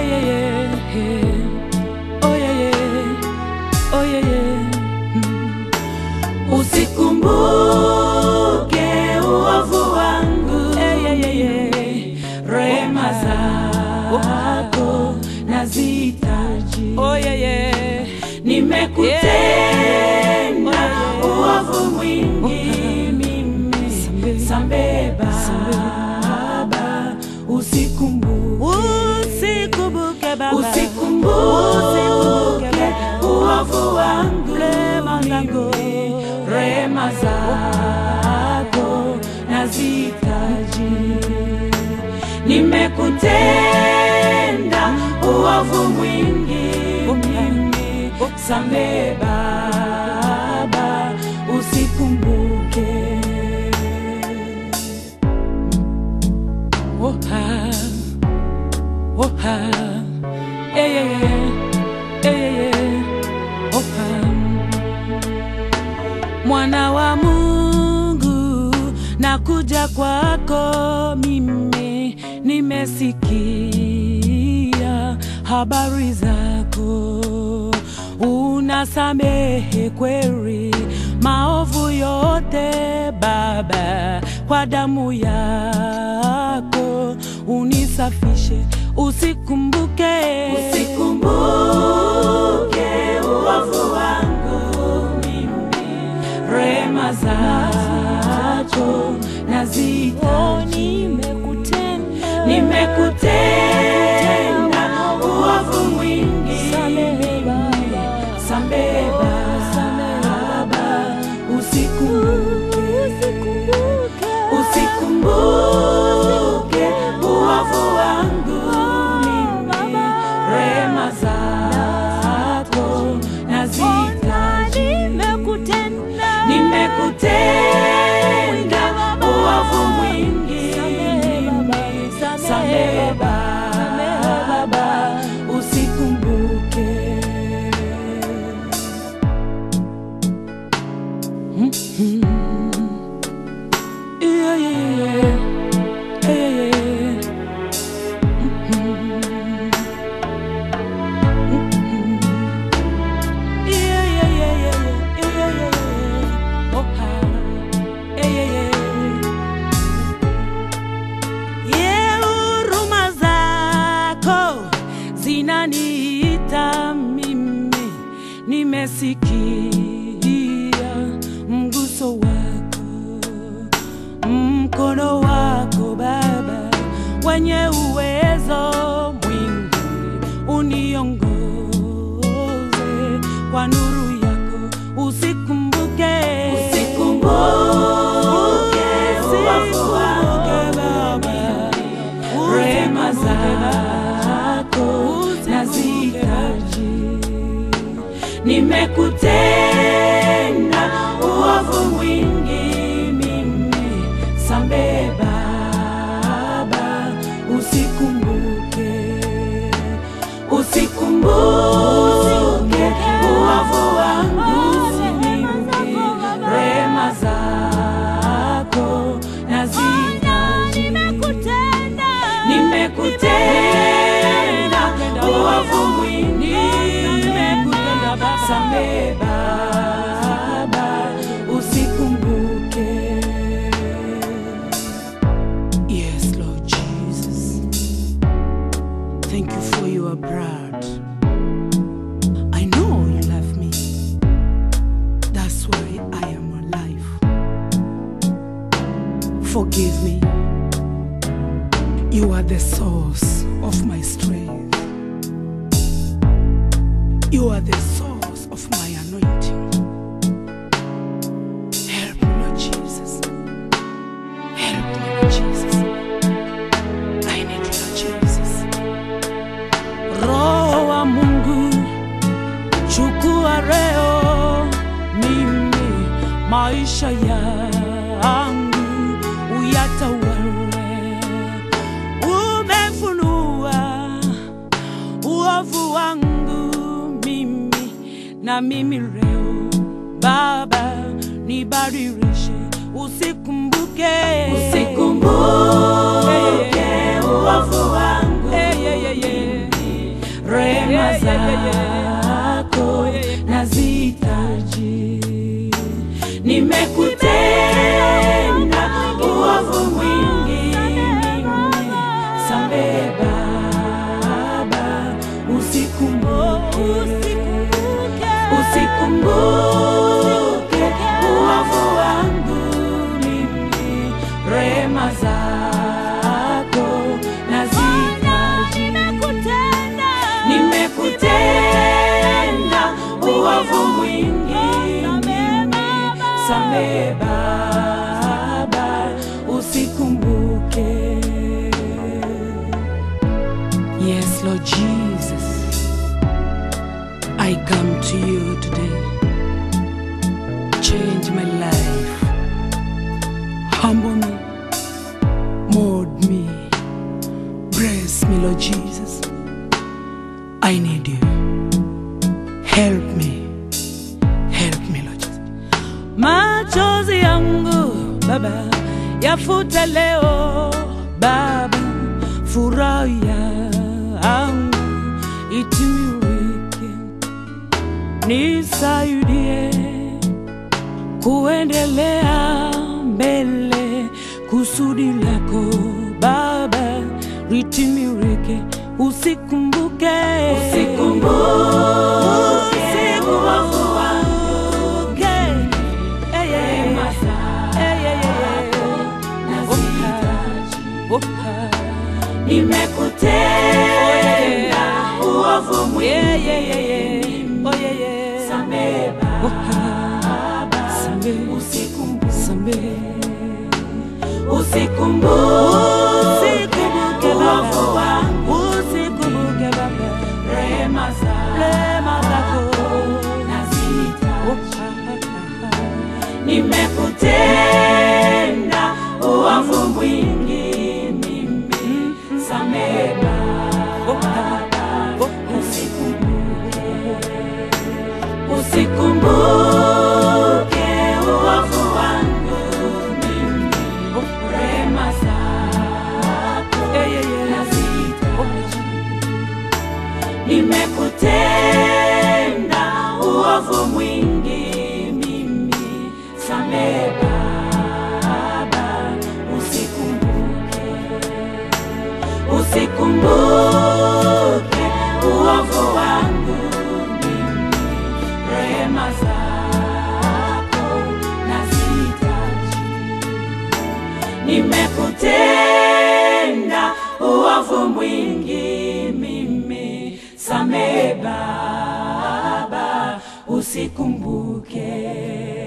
yeah, yeah, yeah. Oh, yeah, yeah. Oh, yeah, yeah. Mm. Usikumbuke uovu wangu yeah, yeah, yeah, yeah. Rehema zako nazihitaji oh, yeah, yeah. Nimekutenda uovu mwingi mimi sambe Baba usikumbuke Usikumbuke Baba, usikumbuke uovu wangu Rehema zako. mimi, rehema zako nazihitaji nimekutenda uovu mwingi mimi sambe Baba usikumbuke Oha, oha, eh, eh, eh, eh, eh, oha. Mwana wa Mungu, nakuja kwako mimi, nimesikia habari zako, unasamehe kweli maovu yote Baba, kwa damu yako unisafishe, usikumbuke Usikumbuke uovu wangu mimi, rehema zako nazihitaji nimekutenda nimekutenda uovu mwingi Samehe Baba. Samehe Baba, usikumbuke usikumbuke uovu wangu mimi rehema zako nazihitaji nimekutenda uovu mwingi mimi samehe Baba usikumbuke Mhm. Yeah, yeah, yeah. Yeah, yeah, yeah. Mhm. Mhm. Yeah, yeah, yeah, yeah, yeah. Yeah, yeah, yeah. Oh, ah. Yeah, yeah, yeah. Ye huruma zako zinaniita mimi, nimesikia mguso wako, mkono wako Baba wenye uwezo mwingi, uniongoze kwa nuru yako, usikumbuke Usikumbuke uovu wangu Baba, rehema zako nazihitaji nimekutenda uovu mwingi mimi sambe Baba usikumbuke usikumbuke uovu wangu mimi rehema zako nazihitaji nimekutenda uovu mwingi samehe Baba usikumbuke Yes Lord Jesus Thank you for your blood I know you love me That's why I am alive Forgive me You are the source of my strength. You are the source of my anointing. Help me, Lord Jesus. Help me, Lord Jesus. I need you, Lord Jesus. Roho wa Mungu, chukua leo mimi maisha yangu uyatawale. Umefunua uovu wangu mimi na mimi leo Baba, nibadilishe, usikumbuke Usikumbuke uovu wangu Eh, yeah, yeah, yeah. rehema zako nazihitaji. Nimekutenda uovu mwingi mimi, samehe Baba, usikumbuke usikumbuke uovu wangu mimi, rehema zako nazihitaji. Nimekutenda uovu mwingi mimi, samehe Baba, usikumbuke. Yes, Lord Jesus, I come to you today. Change my life. Humble me. Mold me. Bless me, Lord Jesus. I need you. Help me. Help me, Lord Jesus. machozi yangu Baba yafute leo Baba, furaha yangu itiririke, nisaidie kuendelea mbele, kusudi lako Baba litimirike, usikumbuke Usikumbuke uovu wangu Nimekutenda uovu mwingi. Samehe Baba, usikumbuke. Usikumbuke uovu wangu. Rehema zako nazihitaji. Nimekutenda uovu mwingi mimi, samehe Baba, usikumbuke. Usikumbuke uovu wangu mimi, rehema zako nazihitaji. Nimekutenda uovu mwingi mimi, samehe Baba, usikumbuke. Usikumbuke uovu wangu mimi, rehema zako nazihitaji. Nimekutenda uovu mwingi mimi, samehe Baba, usikumbuke.